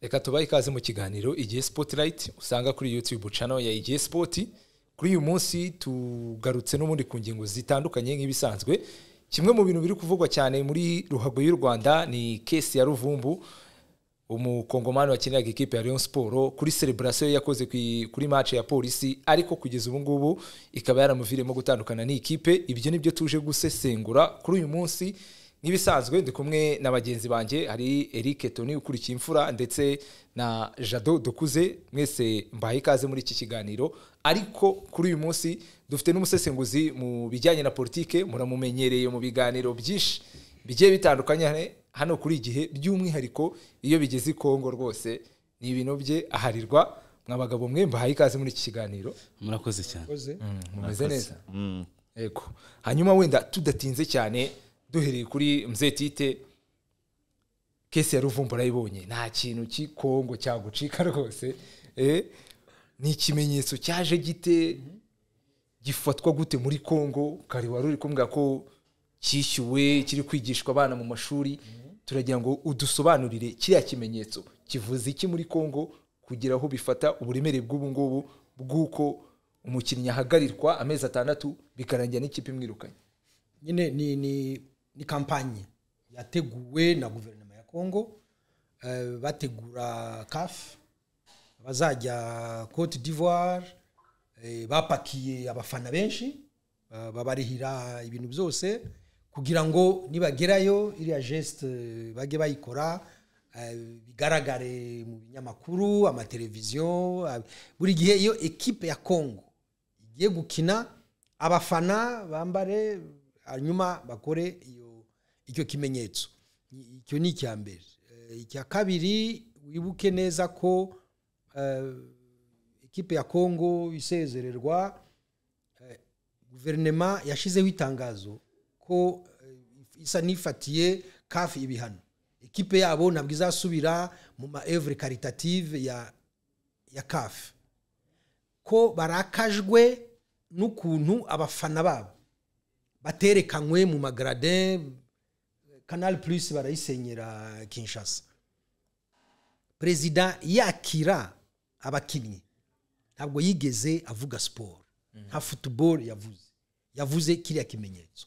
reka tubahe ikaze mu kiganiro igihe sipotirayiti usanga kuri yutube cano ya igihe sipoti kuri uyu munsi tugarutse n'ubundi ku ngingo zitandukanye nk'ibisanzwe kimwe mu bintu biri kuvugwa cyane muri ruhago y'u rwanda ni kesi ya ruvumbu umukongomani wakiniraga ikipe ya Rayon Sport kuri celebration yakoze kuri match ya polisi ariko kugeza ubu ngubu ikaba yaramuviremo gutandukana n'ikipe ibyo nibyo tuje gusesengura kuri uyu munsi nk'ibisanzwe ndi kumwe na bagenzi banjye hari Eric Tony ukurikiye imfura ndetse na Jado Dokuze mwese mbaye ikaze muri iki kiganiro ariko kuri uyu munsi dufite n'umusesenguzi mu bijyanye na politike muramumenyereye mu biganiro byinshi bigiye bitandukanye hano kuri igihe by'umwihariko iyo bigeze i kongo rwose ni ibintu bye aharirwa mwa bagabo mwe mbahaye ikaze muri iki kiganiro murakoze cyane mumeze neza yego hanyuma wenda tudatinze cyane duhereye kuri mzetite kesi ya ruvumbu urayibonye nta kintu cy'ikongo cyagucika rwose ni ikimenyetso cyaje gite gifatwa gute muri kongo kare wari uri kumbwira ko cyishyuwe kiri kwigishwa abana mu mashuri turagira ngo udusobanurire kiriya kimenyetso kivuze iki muri congo kugira aho bifata uburemere bw'ubu ngubu bw'uko umukinnyi ahagarirwa amezi atandatu bikarangira n'ikipe imwirukanye nyine ni ni ni kampanye yateguwe na guverinoma ya congo bategura kafu bazajya cote d'ivoire bapakiye abafana benshi babarihira ibintu byose kugira ngo nibagerayo iriya jesite bajye bayikora bigaragare mu binyamakuru amateleviziyo buri gihe iyo ekipe ya congo igiye gukina abafana bambare hanyuma bakore icyo kimenyetso icyo ni icya mbere icya kabiri wibuke neza ko ekipe ya congo isezererwa guverinoma yashyizeho itangazo ko isa n'ifatiye kafi ibihano ekipe yabo ntabwo izasubira mu ma evure karitative ya ya kafi ko barakajwe n'ukuntu abafana babo baterekanywe mu magarade kanari purisi barayisenyera kinshasa perezida yakira abakinnyi ntabwo yigeze avuga siporo nka futuboro yavuze yavuze kiriya kimenyetso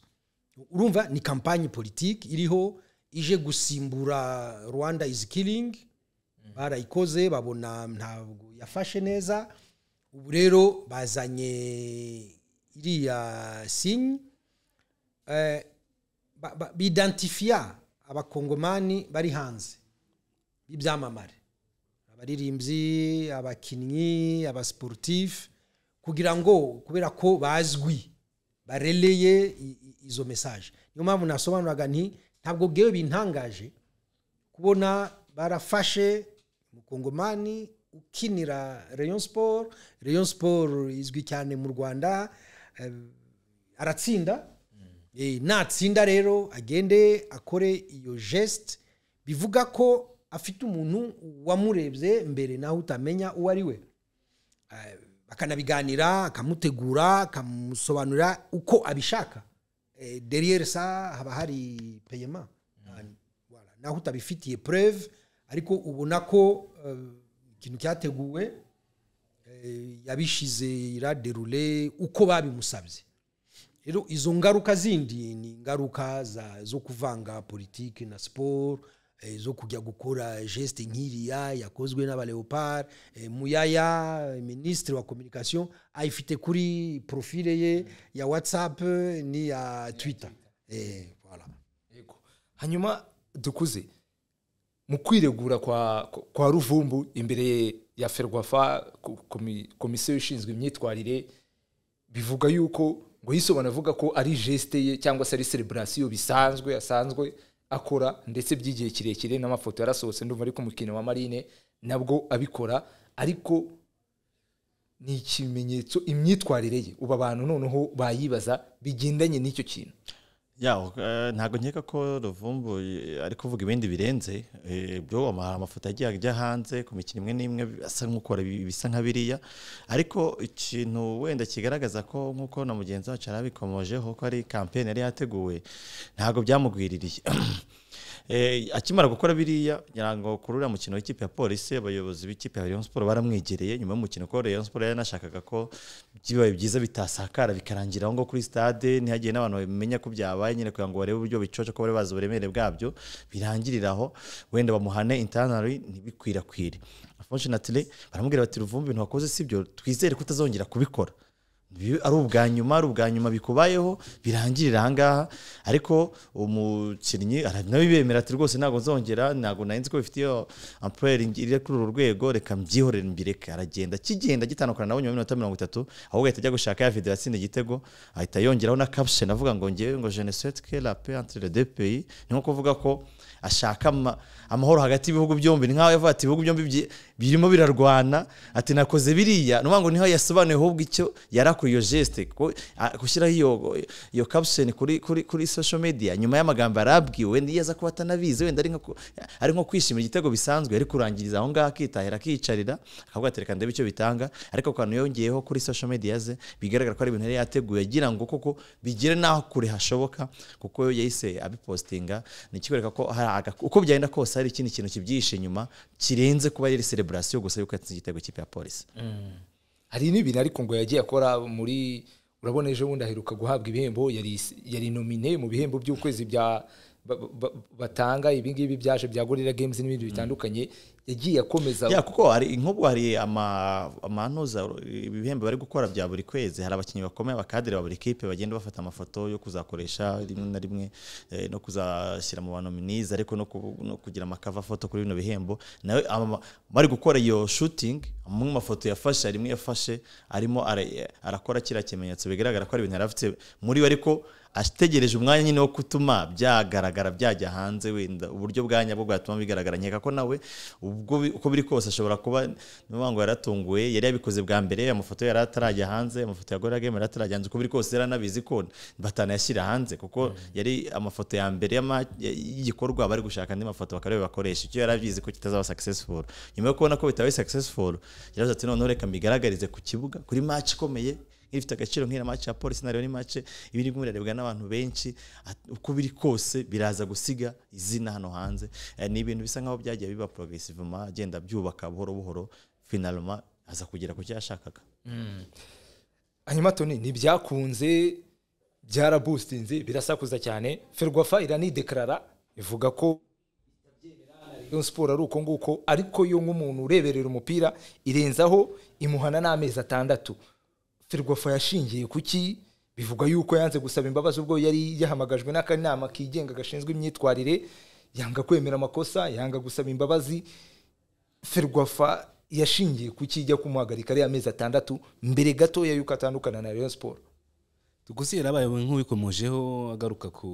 urumva ni kampani politiki iriho ije gusimbura rwanda izi kiringi barayikoze babona ntabwo yafashe neza ubu rero bazanye iriya sinyi bidantifiya abakongomani bari hanze b'ibyamamare abaririmbyi abakinnyi abasiporutifu kugira ngo kubera ko bazwi bareleye izo mesaje niyo mpamvu nasobanuraga nti ntabwo bwewe bintangaje kubona barafashe umukongomani ukinira Rayon siporo Rayon siporo izwi cyane mu rwanda aratsinda natsinda rero agende akore iyo jesite bivuga ko afite umuntu wamurebye mbere nawe utamenya uwo ari we akanabiganira akamutegura akamusobanurira uko abishaka deriyeri sa haba hari peyema naho utabifitiye pureve ariko ubona ko ikintu cyateguwe yabishyize iraderure uko babimusabye rero izo ngaruka zindi ni ingaruka zo kuvanga politiki na siporo zo kujya gukora jesite nk'iriya yakozwe n'abaleopard muyaya minisitiri wa kominikasiyo ayifite kuri porofile ye ya watsapu n'iya twita hanyuma dukuze mu kwiregura kwa ruvumbu imbere ya ferwafa komisiyo ishinzwe imyitwarire bivuga yuko ngo yisobana avuga ko ari jesite ye cyangwa se ari celebrasiyo bisanzwe asanzwe akora ndetse by'igihe kirekire n'amafoto yarasohotse ndumva ariko umukino wa marine nabwo abikora ariko ni ikimenyetso imyitwarire ye ubu abantu noneho bayibaza bigendanye n'icyo kintu ya eh, ntabwo nkeka ko ruvumbu eh, ari kuvuga ibindi birenze eh, byo ama- amafoto yagiye ajya hanze ku mikino imwe n'imwe asa nk'ukora ibi- ibisa nka biriya ariko ikintu wenda kigaragaza ko nk'uko na mugenzi wacu yari abikomojeho ko ari kampeni yari yateguwe ntabwo byamugwiririye Eh, akimara gukora biriya ngira ngo kuri uriya mukino w'ikipe ya polisi abayobozi b'ikipe ya rayon siporo baramwegereye nyuma y'umukino ko rayon siporo yari yanashakaga ko bibaye byiza bitasakara bikarangira aho ngaho kuri stade ntihagiye n'abantu bamenya ko byabaye nyine kugira ngo barebe uburyo bicoca ko bari bazi uburemere bwabyo birangirira aho wenda bamuhane intanari ntibikwirakwire unfortunately baramubwira bati ruvumbi ibintu wakoze si byo twizere ko utazongera kubikora Bi- ari ubwa nyuma ari ubwa nyuma bikubayeho birangirira ahangaha ariko umukinnyi ara- nawe bemera ati rwose ntabwo nzongera ntabwo nari nzi ko bifitiye ampureri iri kuri uru rwego reka mbyihorere mbireke aragenda kigenda gitandukana nabo nyuma y'iminota mirongo itatu ahubwo ahita ajya gushaka ya video yatsinda igitego ahita yongeraho na caption avuga ngo ngewe ngo je ne souhaite que la paix entre les deux pays ni nko kuvuga ko ashaka ama- amahoro hagati y'ibihugu byombi ni nkaho yavuga ati ibihugu byombi byi- birimo birarwana ati nakoze biriya ni ukuvuga ngo niho yasobanuye ahubwo icyo yari akora iyo geste ko- a- gushyiraho iyo iyo caption kuri kuri kuri social media nyuma y'amagambo yarabwiwe wenda iyo aza kuba atanabizi wenda ari nko ku- ari nko kwishimira igitego bisanzwe ari kurangiriza aho ngaho akitahira akiyicarira akavuga ati reka ndebe icyo bitanga ariko akantu yongeyeho kuri social media ze bigaragara ko ari ibintu yari yateguye agira ngo koko bigere n'aho kure hashoboka kuko yahise abipostinga ni ikikwereka ko hari aga- uko byagenda kose hari ikindi kintu kibyihishe inyuma kirenze kuba yari celebration gusa yuko yatsinze igitego cy'ipe ya polisi hari n'ibintu ariko ngo yagiye akora muri urabona ejo bundi aheruka guhabwa ibihembo yari yari nomine mu bihembo by'ukwezi bya ba- ba- batanga ibingibi byaje bya gorira games n'ibindi bitandukanye yagiye akomeza ya kuko hari nk'ubwo hari ama- amanuza ibihembo bari gukora bya buri kwezi hari abakinnyi bakomeye abakadere ba buri kipe bagenda bafata amafoto yo kuzakoresha rimwe na rimwe eh, no kuzashyira mu banominiza ariko no, ku- no kugira amakava foto kuri bino bihembo nawe ama- bari gukora iyo shooting amwe mu mafoto yafashe harimo yafashe arimo ara- arakora kiriya kimenyetso bigaragara ko ari ibintu yari afite muri we ariko ategereje umwanya nyine wo gutuma byagaragara byajya hanze wenda uburyo bwa nyabwo bwatuma bigaragara nkeka ko nawe ubwo bi- uko biri kose ashobora kuba niyo ngo yaratunguwe yari yabikoze bwa mbere amafoto yari atarajya hanze amafoto ya Gorilla Game yari atarajya hanze uko biri kose yari anabizi ko batanayashyira hanze kuko yari amafoto ya mbere y'ama- y'igikorwa bari gushaka andi mafoto bakareba bakoresha icyo yari abizi ko kitazaba successful nyuma yo kubona ko bitabaye successful yaravuze ati noneho reka mbigaragarize ku kibuga kuri match ikomeye ifite agaciro nk'iya match ya polisi na Rayon ni match iba irimo irarebwa n'abantu benshi at- uko biri kose biraza gusiga izina hano hanze Eh, ni ibintu bisa nkaho byagiye biba progressivement agenda byubaka buhoro buhoro finalement aza kugera ku cyo yashakaga hanyuma toni ntibyakunze byarabustinze birasakuza cyane ferwafa iranidekarara ivuga ko Rayon siporo ari uko nguko ariko yo nk'umuntu ureberera umupira irenzaho imuhana n'amezi atandatu ferwafa yashingiye kuki bivuga yuko yanze gusaba imbabazi ubwo yari yahamagajwe n'akanama kigenga gashinzwe imyitwarire yanga kwemera amakosa yanga gusaba imbabazi ferwafa yashingiye ku kijya kumuhagarika ariya amezi atandatu mbere gatoya y'uko atandukana na Rayon Sport Tugusi yarabaye nk'ubikomojeho agaruka ku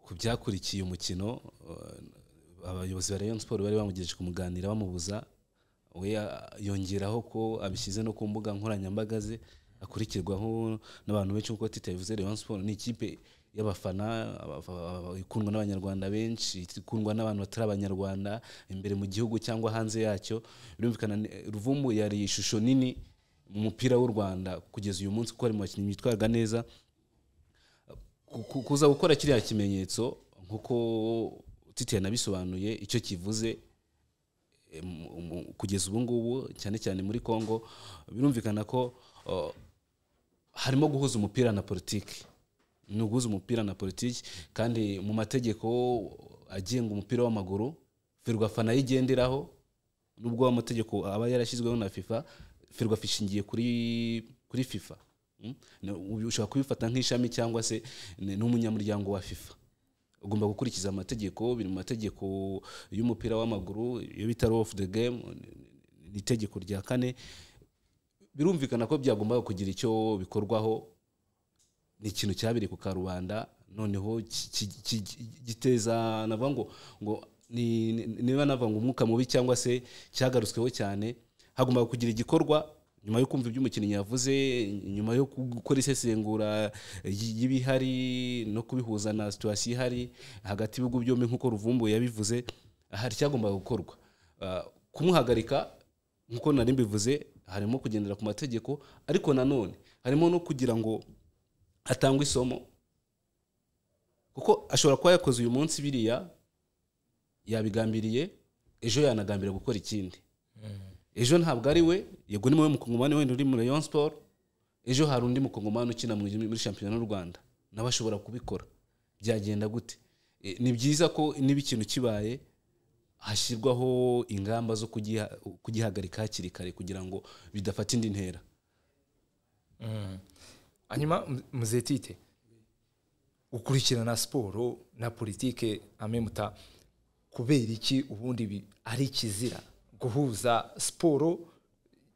ku byakurikiye umukino uh, abayobozi ba Rayon Sport bari bamugejeje kumuganira bamubuza we ya- yongeraho ko abishyize no ku mbuga nkoranyambaga ze akurikirwaho n'abantu benshi nk'uko Tite yabivuze Rayon Sport ni ikipe y'abafana abafa- aba- ikundwa n'abanyarwanda benshi ikundwa n'abantu batari abanyarwanda imbere mu gihugu cyangwa hanze yacyo birumvikana ni- Ruvumbu yari ishusho nini mu mupira w'u rwanda kugeza uyu munsi kuko hari mu bakinnyi bitwarwa neza Ku- ku- kuza gukora kiriya kimenyetso nk'uko titi yanabisobanuye icyo kivuze em, umu- kugeza ubu ngubu cyane cyane muri congo birumvikana ko uh, harimo guhuza umupira na politiki ni uguhuza umupira na politiki kandi mu mategeko agenga umupira w'amaguru ferwafa nayo igenderaho nubwo amategeko aba yarashyizweho na fifa ferwafa ishingiye kuri kuri fifa Mm? Na- ubu ushobora kubifata nk'ishami cyangwa se ni- n'umunyamuryango wa fifa ugomba gukurikiza amategeko biri mu mategeko y'umupira w'amaguru iyo bita law of the game ni- ni itegeko rya kane birumvikana ko byagombaga kugira icyo bikorwaho ni ikintu cyabereye ku karubanda noneho ki- ki- ki- giteza navuga ngo ngo ni- ni- niba navuga ngo umwuka mubi cyangwa se cyagarutsweho cyane hagomba kugira igikorwa nyuma yo kumva ibyo umukinnyi yavuze nyuma yo gukora isesengura y- y'ibihari no kubihuza na situwasiyo ihari hagati y'ibihugu byombi nk'uko ruvumbuye yabivuze hari icyagombaga gukorwa Ah, kumuhagarika nk'uko nari mbivuze harimo kugendera ku mategeko ariko nanone harimo no kugira ngo hatangwe isomo kuko ashobora kuba yakoze uyu munsi biriya yabigambiriye ejo yanagambira gukora ikindi ejo ntabwo ari we yego ni wowe mukongomani wenda uri muri Rayon Sport ejo hari undi mukongomani ukina mu- muri shampiyona y'u Rwanda nawe ashobora kubikora byagenda gute E, ni byiza ko niba ikintu kibaye hashyirwaho ingamba zo kugiha- kugihagarika hakiri kare kugira ngo bidafata indi ntera hanyuma mu- muzetite ukurikirana siporo na politike amemuta kubera iki ubundi ibi ari ikizira guhuza siporo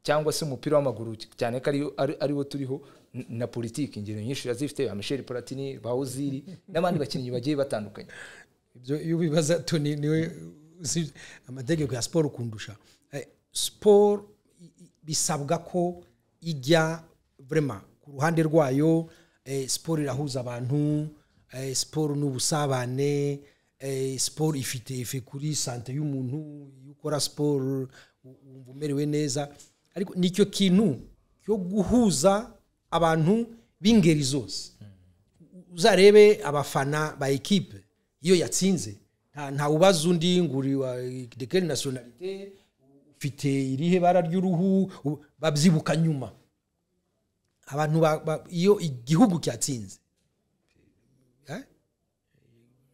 cyangwa se umupira w'amaguru cyane ko ariyo- ari- ariwo turiho n- na politiki ingero nyinshi yazifite amisheri paratini bawuziri n'abandi bakinnyi bagiye batandukanye ibyo iyo ubibaza toni niwe uzi amategeko ya siporo kundusha Eh, siporo i- i- bisabwa ko ijya vrema ku ruhande rwayo eh, siporo irahuza abantu eh, siporo ni ubusabane eh, siporo ifite ife kuri sante y'umuntu iyo ukora siporo u- wumva umerewe neza ariko nicyo kintu cyo guhuza abantu b'ingeri zose uzarebe abafana ba ekipe iyo yatsinze nta nta ubaza undi ngo uri wa de quelle nationalité ufite irihe bara ry'uruhu u- babyibuka nyuma abantu ba- ba- iyo igihugu cyatsinze Eh?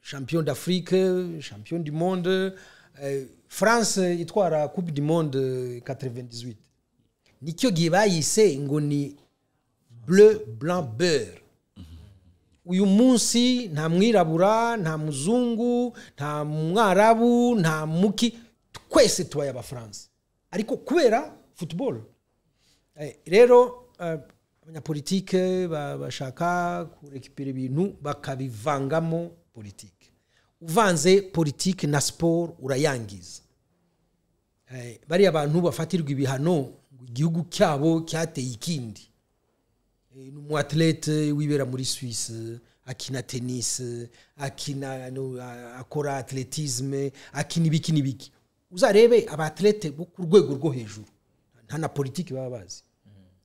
champion d'afrique champion du monde eh, france itwara coupe du monde 98 nicyo gihe bayise ngo ni bleu blanc beurre uyu munsi nta mwirabura nta muzungu nta mwarabu nta muki twese tubaye abafaransa ariko kubera football Eh, rero eh, abanyapolitike ba- bashaka kurekipira ibintu bakabivangamo politike uvanze politike na siporo urayangiza Eh, bariya bantu bafatirwa ibihano ngo igihugu cyabo cyateye ikindi Eh, ni umuatlete wibera muri swisse akina tennis akina no, a- akora atletisme akina ibiki n'ibiki uzarebe abatlete bo ku rwego rwo hejuru nta na politiki baba bazi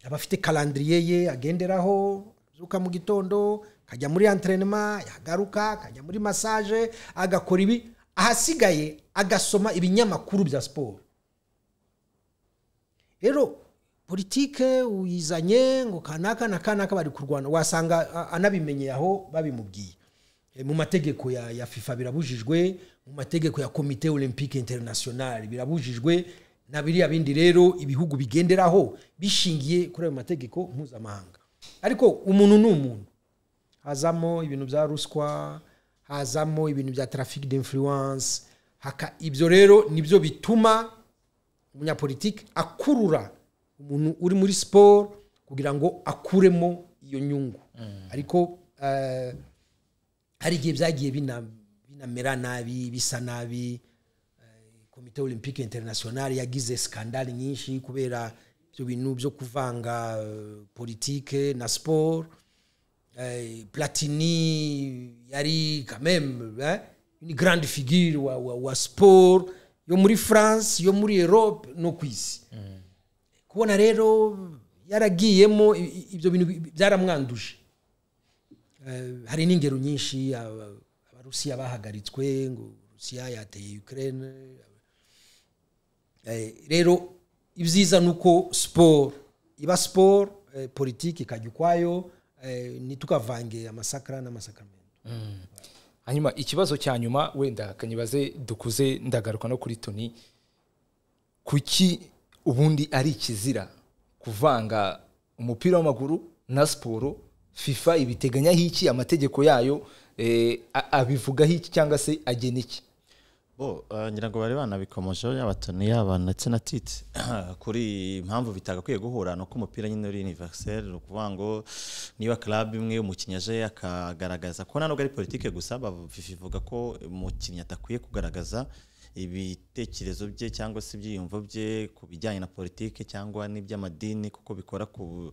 abafite kalandiriye ye agenderaho azuka mu gitondo akajya muri entrenema yagaruka akajya muri massage agakora ibi ahasigaye agasoma ibinyamakuru bya siporo rero politike uyizanye ngo kanaka na kanaka bari kurwana wasanga a- anabimenyeye aho babimubwiye E, mu mategeko ya, ya fifa birabujijwe mu mategeko ya komite olympique international birabujijwe na biriya bindi rero ibihugu bigenderaho bishingiye kuri ayo mategeko mpuzamahanga ariko umuntu ni umuntu hazamo ibintu bya ruswa hazamo ibintu bya trafic d'influence haka ibyo rero nibyo bituma umunyapolitiki akurura umuntu uri muri siporo kugira ngo akuremo iyo nyungu ariko eh, hari igihe byagiye bina- binamera nabi bisa nabi komite olympique internationale yagize skandale nyinshi kubera ibyo bintu byo kuvanga eh, politike na siporo eh, platini yari quand même eh, une grande figure wa, wa, wa sport yo muri france yo muri europe no ku isi kubona rero yaragiyemo i- i- ibyo bintu bi- byaramwanduje Eh, hari n'ingero nyinshi aba- abarusiya bahagaritswe ngo rusiya yateye ukraine Eh, rero ibyiza ni uko siporo iba siporo eh, politiki ikajya ukwayo eh, ntitukavange amasakara n'amasakamento hanyuma ikibazo cya nyuma wenda kanyibaze dukuze ndagaruka no kuri toni kuki ubundi ari ikizira kuvanga umupira w'amaguru na siporo fifa ibiteganyaho iki amategeko yayo eh, a- abivugaho iki cyangwa se agena iki bo eh, ngira ngo bari banabikomojeho yaba Tony yaba ndetse na titi kuri impamvu bitagakwiye guhura ni uko umupira nyine uri universel ni ukuvuga ngo niba club imwe umukinnyi aje akagaragaza ko ntabwo ari politike gusa ba- FIFA ivuga ko umukinnyi atakwiye kugaragaza ibitekerezo bye cyangwa se ibyiyumvo bye ku bijyanye na politiki cyangwa n'iby'amadini kuko bikora ku bu-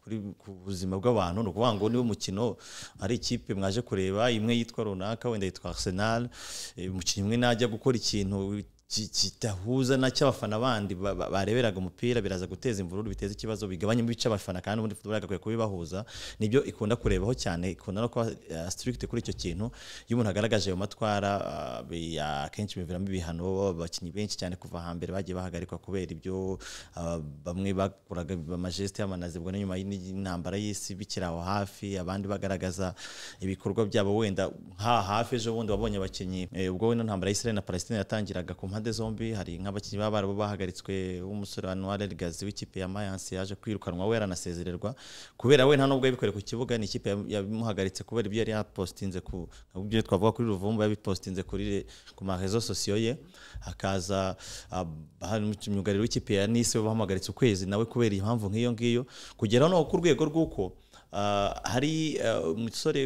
kuri- ku buzima bw'abantu ni ukuvuga ngo niba umukino ari ikipe mwaje kureba imwe yitwa runaka wenda yitwa arsenal eh, umukinnyi umwe najya gukora ikintu ki- kidahuza na cy'abafana bandi ba- ba- bareberaga umupira biraza guteza imvururu biteza ikibazo bigabanyamo ibice abafana kandi ubundi football yagakwiye kubibahuza nibyo ikunda kurebaho cyane ikunda no kuba eh, strict kuri icyo kintu iyo umuntu agaragaje ayo matwara ah, bi- akenshi biviramo ibihano abakinnyi benshi cyane kuva hambere bagiye bahagarikwa kubera ibyo ah, bamwe bakuraga amajeste y'amanazi ubwo nyuma y'intambara y'isi bikiri aho hafi abandi bagaragaza ibikorwa byabo wenda nka hafi ejo bundi wabonye abakinnyi eh, ubwo wenda intambara y'isirayeli na palestine yatangiraga ku mpande zombi hari nk'abakinnyi b'abarabu bahagaritswe w'umusore wa noel elgazi w'ikipe ya mayanse yaje kwirukanwa we yaranasezererwa kubera we nta nubwo yabikore ku kibuga ni ikipe ya- yabimuhagaritse kubera ibyo yari yapostinze ku ibyo twavuga kuri ruvumbu yabipostinze kuri re- ku marezo sosiyo ye hakaza ah, hari umwugariro w'ikipe ya nisi we bamuhagaritse ukwezi nawe kubera impamvu nk'iyo ngiyo kugeraho no ku rwego rw'uko Ah, hari ah, umusore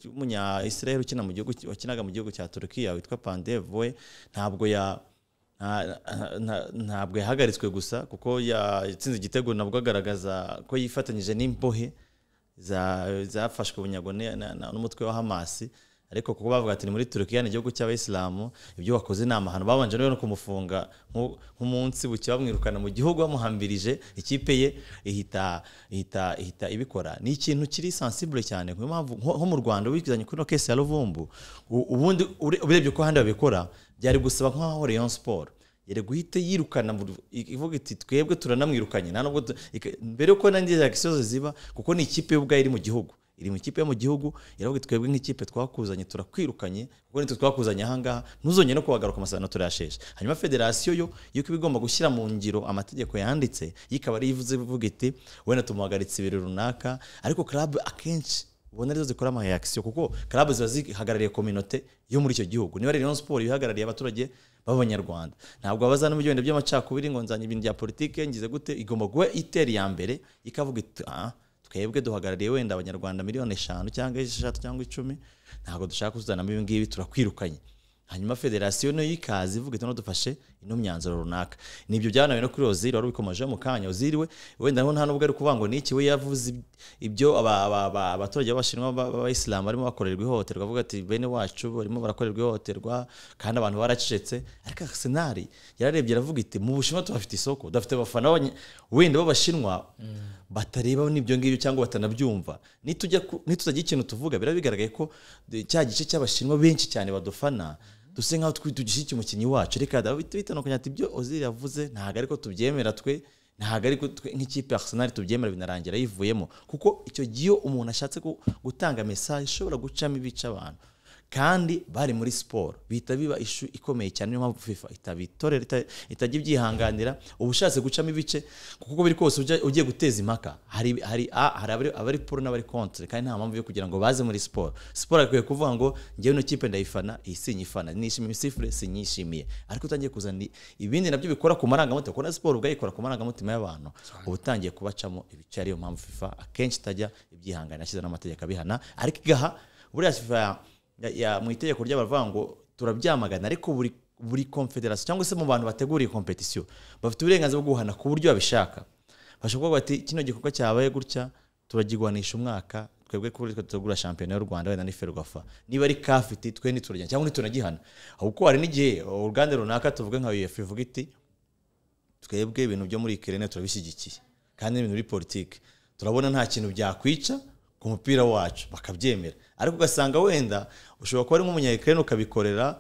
w'umunya israel ukina mu gihugu wakinaga mu gihugu cya turukiya witwa pandev we ntabwo ya nta- nta- ntabwo yahagaritswe gusa kuko yatsinze igitego nabwo agaragaza ko yifatanyije n'imbohe za- zafashwe bunyago ne- na- na- n'umutwe wa hamasi ariko kuko bavuga ati ni muri turukiya ni igihugu cy'abayisilamu ibyo wakoze ni amahano babanje rero no kumufunga nk'u- nk'umunsi buke bamwirukana mu gihugu bamuhambirije ikipe ye ihita ihita ihita ibikora ni ikintu kiri sensible cyane niyo mpamvu nko nko mu rwanda wizanye kuri ino kesi ya ruvumbu u- ubundi ure- urebye uko ahandi babikora byari gusaba nk'aho rayon sport yari guhita yirukana mu- ivuga iti twebwe turanamwirukanye nta nubwo tu- ika- mbere yuko nanjye reaction ziba kuko ni ikipe ubwayo iri mu gihugu iri mu ikipe yo mu gihugu iravuga iti twebwe nk'ikipe twakuzanye turakwirukanye kuko nitwe twakuzanye ahangaha ntuzongere no kubagaruka amasezerano turayasheshe hanyuma federasiyo yo yuko iba igomba gushyira mu ngiro amategeko yanditse yo ikaba ariyo ivuze ivuga iti wenda tumuhagaritse ibiro runaka ariko club akenshi ubona arizo zikora ama reaction kuko club ziba zihagarariye communauté yo muri icyo gihugu niba Rayon Sport ihagarariye abaturage b'abanyarwanda ntabwo babaza no mu bigenda by'amacakubiri ngo nzanye ibintu bya politike ngize gute igomba kuba itera iya mbere ikavuga iti "Ah, twebwe duhagarariye wenda abanyarwanda miliyoni eshanu cyangwa esheshatu cyangwa icumi ntabwo dushaka kuzanamo ibi ngibi turakwirukanye hanyuma federasiyo niyo y'ikazi ivuga iti dufashe ino myanzuro runaka nibyo byanawe no kuri oziri wari ubikomejeho mu kanya oziri we wenda nta nubwo ari kuvuga ngo niki we yavuze ib- ibyo aba- aba- aba- abaturage b'abashinwa b'a- b'abayisilamu barimo bakorerwa ihohoterwa avuga ati bene wacu barimo barakorerwa ihohoterwa kandi abantu baracecetse ariko arsenal yararebye aravuga iti mu bushinwa tuhafite isoko dufite abafana b'abanya- wenda b'abashinwa batareba n'ibyo ngibyo cyangwa batanabyumva nitujya ku- nitutagira ikintu tuvuga biba bigaragaye ko de- cya gice cy'abashinwa benshi cyane badufana duse nkaho twi- dushyigikiye umukinnyi wacu reka bitanukanya ati ibyo oziri yavuze ntabwo ariko tubyemera twe ntabwo ariko twe nk'ikipe ya arsenal tubyemera binarangira yivuyemo kuko icyo gihe iyo umuntu ashatse gu- gutanga mesaje ishobora gucamo ibice abantu kandi bari muri siporo bihita biba ishu ikomeye cyane niyo mpamvu fifa itabitorera ita- itajya ibyihanganira uba ushatse gucamo ibice kuko uko biri kose ujya- ugiye guteza impaka hari hari a hari abari- abari pro n'abari contre kandi nta mpamvu yo kugira ngo baze muri siporo siporo akwiye kuvuga ngo ngewe ino kipe ndayifana iyi sinyifana nishimiye isifure sinyishimiye ariko utangiye kuzana ibindi nabyo bikora ku marangamutima kuko na siporo ubwayo ikora ku marangamutima y'abantu uba utangiye kubacamo ibice ariyo mpamvu fifa akenshi itajya ibyihanganira ashyize n'amategeko abihana ariko igaha buriya fifa ya- ya- ya- mu itegeko ry'abavuga ngo turabyamagana ariko buri buri confederation cyangwa se mu bantu bateguriye competition bafite uburenganzira bwo guhana ku buryo babishaka bashobora kuvuga bati kino gikorwa cyabaye gutya turagiguhanisha umwaka twebwe kuri twe tutegura shampiyona y'u Rwanda wenda ni Ferwafa niba ari kafiti twe ntituragihana cyangwa ntitunagihana kuko hari n'igihe uruganda runaka tuvuge nka UEFA ivuga iti twebwe ibintu byo muri Ukraine turabishyigikiye kandi n'ibintu biri politike turabona nta kintu byakwica ku mupira wacu bakabyemera ariko ugasanga wenda ushobora kuba ari nk'umunya Ukraine ukabikorera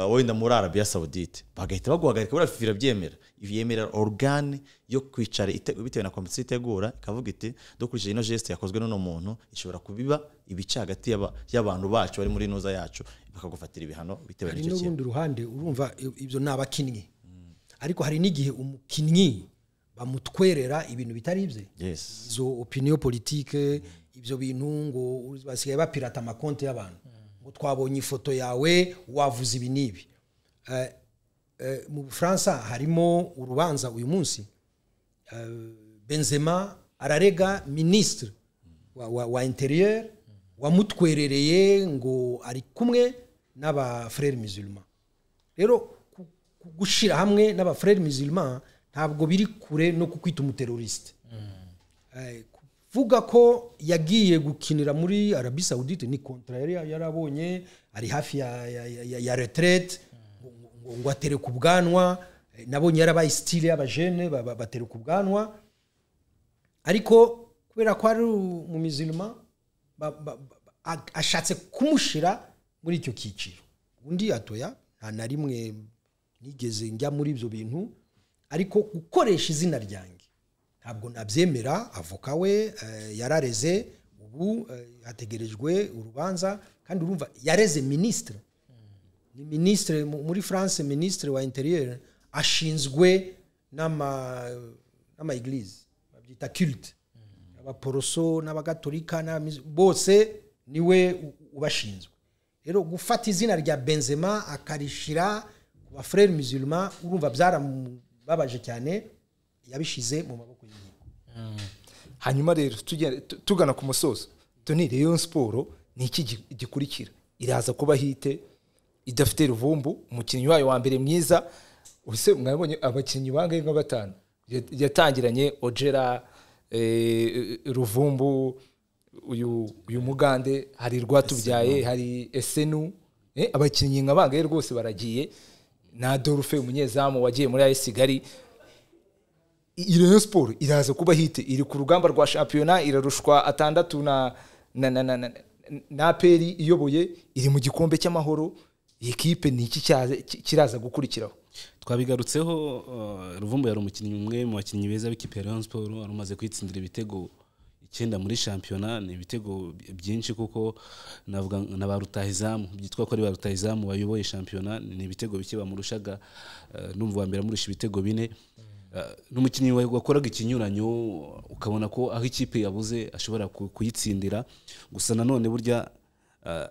uh, wenda muri Arabia Saudite bagahita baguhagarika buriya FIFA irabyemera yemerera organe yo kwicara ite- bitewe na komisiyo itegura ikavuga iti dukurikije ino geste yakozwe n'uno muntu ishobora kubiba ibice hagati y'aba- y'abantu bacu bari muri nuza yacu bakagufatira ibihano bitewe hari n'icyo kintu n'urundi ruhande urumva i- ibyo ni abakinnyi ariko hari n'igihe umukinnyi bamutwerera ibintu bitari ibye yes izo opinion politike ibyo bintu ngo basigaye bapirata amakonti y'abantu ngo twabonye ifoto yawe wavuze ibi n'ibi Eh, eh, mu bufaransa harimo urubanza uyu munsi Eh, benzema ararega minisitiri wa, wa, wa interieur wamutwerereye ngo ari kumwe n'abafrere musulman rero ku gushyira hamwe n'abafurere mizirima ntabwo biri kure no kukwita umuterorisite Eh, kuvuga ko yagiye gukinira muri arabi saudite ni kontra yari yarabonye ari hafi ya, ya, ya, ya, ya retraite ngo- ngo- ngo atereka ubwanwa Eh, nabonye yarabaye style y'abajene ba- ba- batereka ubwanwa ariko kubera ko ari umumizirima ashatse kumushyira muri icyo cyiciro undi atoya nta na rimwe nigeze njya muri ibyo bintu ariko gukoresha izina ryanjye ntabwo nabyemera avoka we eh, yarareze ubu eh, hategerejwe urubanza kandi urumva yareze minisitiri ni minisitiri mu- muri france minisitiri wa interieur ashinzwe n'ama n'amaeglise babyita culte abaporoso n'abagatolika n'abamizi- bose niwe u- ubashinzwe rero gufata izina rya benzema akarishira ku bafurere musulma urumva byaramubabaje cyane yabishize mu maboko y'inkiko hanyuma rero tugenda- tu- tugana ku musozo toni rayon siporo ni iki gi- gikurikira iraza kuba hite idafite ruvumbu umukinnyi wayo wa mbere mwiza ubuse mwabonye abakinnyi bangahe nka batanu Ya- yatangiranye ojera eh, ruvumbu uyu uyu mugande hari rwatubyaye hari esenu eh, abakinnyi nka bangahe rwose baragiye na dorufe umunyezamu wagiye muri ayesi kigali iyi Rayon siporo iraza kuba hite iri ku rugamba rwa shampiyona irarushwa atandatu na na na na na na aperi iyoboye iri mu gikombe cy'amahoro iyi kipe ni iki cyaza- ki- kiraza gukurikiraho twabigarutseho uh, ruvumbu yari umukinnyi umwe mu bakinnyi beza b'ikipe ya rayon sport wari umaze kwitsindira ibitego icyenda muri shampiyona ni ibitego by- byinshi kuko navuga na ba rutahizamu byitwa ko ari ba rutahizamu bayoboye shampiyona ni ibitego bike bamurushaga uh, numva uwa mbere amurusha ibitego bine Uh, n'umukinnyi wa- wakoraga ikinyuranyo ukabona ko aho ikipe yabuze ashobora ku- kuyitsindira gusa nanone burya uh,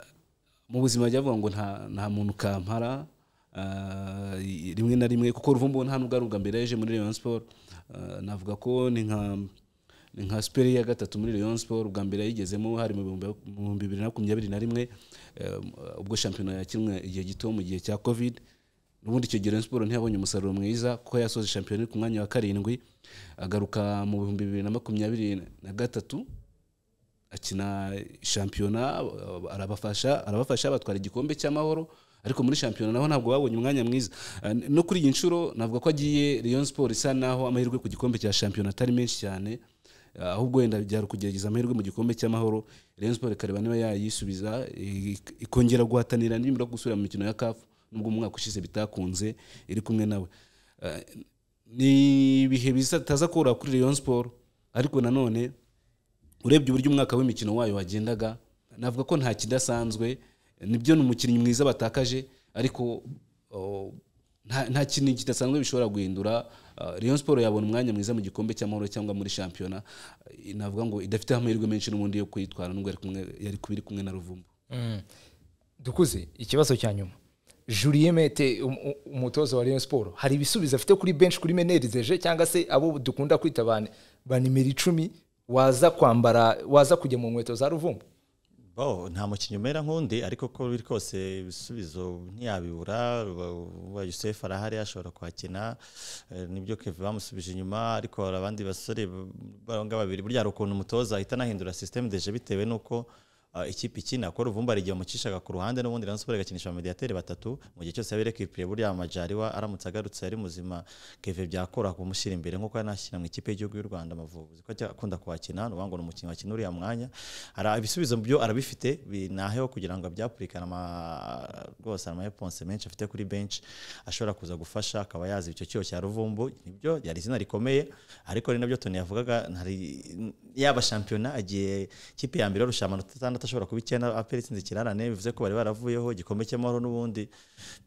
mu buzima jya avuga ngo nta, nta muntu kampara ah, i- rimwe na rimwe kuko ruvumbu nta nubwo ari ubwa mbere yaje muri Rayon Sport Ah, navuga ko ni nka ni nka superi ya gatatu muri Rayon Sport ubwa mbere yayigezemo hari mu bihumbi- mu bihumbi bibiri na makumyabiri na rimwe eh, ubwo shampiyona yakinwe igihe gito mu gihe cya covid ubundi icyo gihe Rayon Sport ntiyabonye umusaruro mwiza kuko yasoje shampiyona iri ku mwanya wa karindwi agaruka mu bihumbi bibiri na makumyabiri na gatatu akina shampiyona uh, arabafasha arabafasha batwara igikombe cy'amahoro ariko muri shampiyona naho ntabwo babonye umwanya mwiza Uh, no kuri iyi nshuro navuga ko agiye Rayon Sport isa naho amahirwe ku gikombe cya shampiyona atari menshi cyane Uh, ahubwo wenda byari ukugerageza amahirwe mu gikombe cy'amahoro Rayon Sport ikareba niba yayisubiza i- ik- ikongera guhatanira nibura gusubira mu mikino ya CAF nubwo mu mwaka ushize bitakunze iri kumwe nawe Uh, ni ibihe bizataza koroha kuri Rayon Sport ariko nanone urebye uburyo umwaka w'imikino wayo wagendaga navuga ko nta kidasanzwe nibyo ni umukinnyi mwiza batakaje ariko oh, nta nta kintu kidasanzwe bishobora guhindura Uh, Rayon Sport yabona umwanya mwiza mu gikombe cy'amahoro cyangwa muri shampiyona Eh, navuga ngo idafite amahirwe menshi n'ubundi yo kwitwara nubwo yari kumwe- yari kuba iri kumwe na ruvumbu dukuze ikibazo cya nyuma Julien Mete um- um- umutoza wa Rayon Sport hari ibisubizo afite kuri bench kuri menerizeje cyangwa se abo dukunda kwita ba ba nimero icumi waza kwambara waza kujya mu nkweto za ruvumbu bo nta mukinnyi umera nk'undi ariko ko biri kose ibisubizo ntiyabibura wa Joseph arahari ashobora kuhakina Eh, nibyo Kevin bamusubije inyuma ariko hari abandi basore baronga babiri burya hari ukuntu umutoza ahita anahindura system deje bitewe nuko ah, ikipe ikina ko ruvumba hari igihe umucishaga ku ruhande n'ubundi Rayon Sport igakinisha abamediateri batatu mu gihe cyose yaba rekipiriye burya amajariwa aramutse agarutse ari muzima Kevin byakora kumushyira imbere nk'uko yanashyira mu ikipe y'igihugu y'u Rwanda amavubi ko ajya akunda kuhakina ni uwango ni umukinnyi wakina uriya mwanya Ara- ibisubizo byo arabifite bi- naheho kugira ngo abyapurikane ama- rwose amareponse menshi afite kuri benshi ashobora kuza gufasha akaba yazi icyo cyuho cya ruvumbu nibyo yari izina rikomeye ariko ari nabyo toni yavugaga hari yaba shampiyona agiye ikipe ya mbere yarusha amanota atandatu ashobora kuba icyenda apera itsinze ikirarane bivuze ko bari baravuyeho igikombe cy'amahoro n'ubundi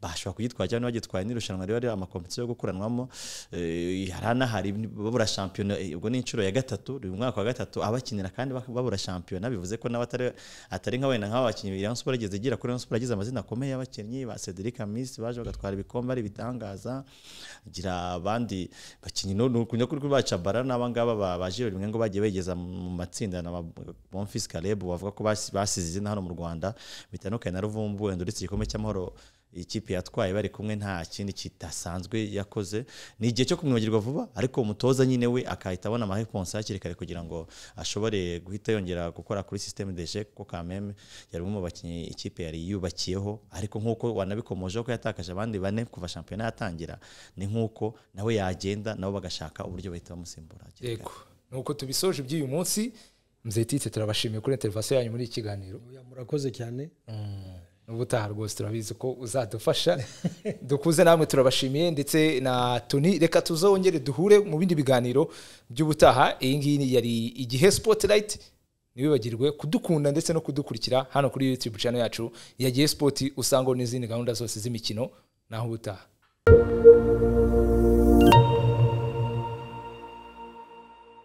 bashobora kugitwara cyangwa bagitwaye n'irushanwa riba ari amakompetiyo yo gukuranwamo Eh, hari anahari babura shampiyona eh, ubwo ni inshuro ya gatatu uyu mwaka wa gatatu abakinira kandi bak- babura shampiyona bivuze ko nawe atari atari nka wenda nk'aba bakinnyi Rayon Sport igeze igira kuri Rayon Sport yagize amazina akomeye y'abakinnyi ba Cedric Amis baje bagatwara ibikombe ari bitangaza gira abandi bakinnyi no no- kunya kuri bacabara n'abangaba ba- ba Giro rimwe ngo bagiye begeza mu matsinda na ba- Bonfils Caleb bavuga ko bas- basi- basize izina hano mu rwanda bitandukanye na ruvumbu wenda uretse igikombe cy'amahoro ikipe yatwaye bari kumwe nta kindi kidasanzwe yakoze ni igihe cyo kumwibagirwa vuba ariko umutoza nyine we akahita abona amareponse hakiri kare kugira ngo ashobore guhita yongera gukora kuri systeme deje kuko kameme yari umwe mu bakinnyi ikipe yari yubakiyeho ariko nk'uko wanabikomojeho ko yatakaje abandi bane kuva shampiyona yatangira ni nk'uko nawe yagenda nabo bagashaka uburyo bahita bamusimbura hakiri kare. yego nuko tubisoje iby'uyu munsi mzetitse turabashimiye kuri interivasiyo yanyu muri iki kiganiro Oya, murakoze cyane ubutaha rwose turabizi ko uzadufasha dukuze namwe turabashimiye ndetse na toni reka tuzongere duhure mu bindi biganiro by'ubutaha iyi ngiyi yari igihe spotirayiti ntibibagirwe kudukunda ndetse no kudukurikira hano kuri yutube channel yacu yagiye sipoti usangaho n'izindi gahunda zose z'imikino naho ubutaha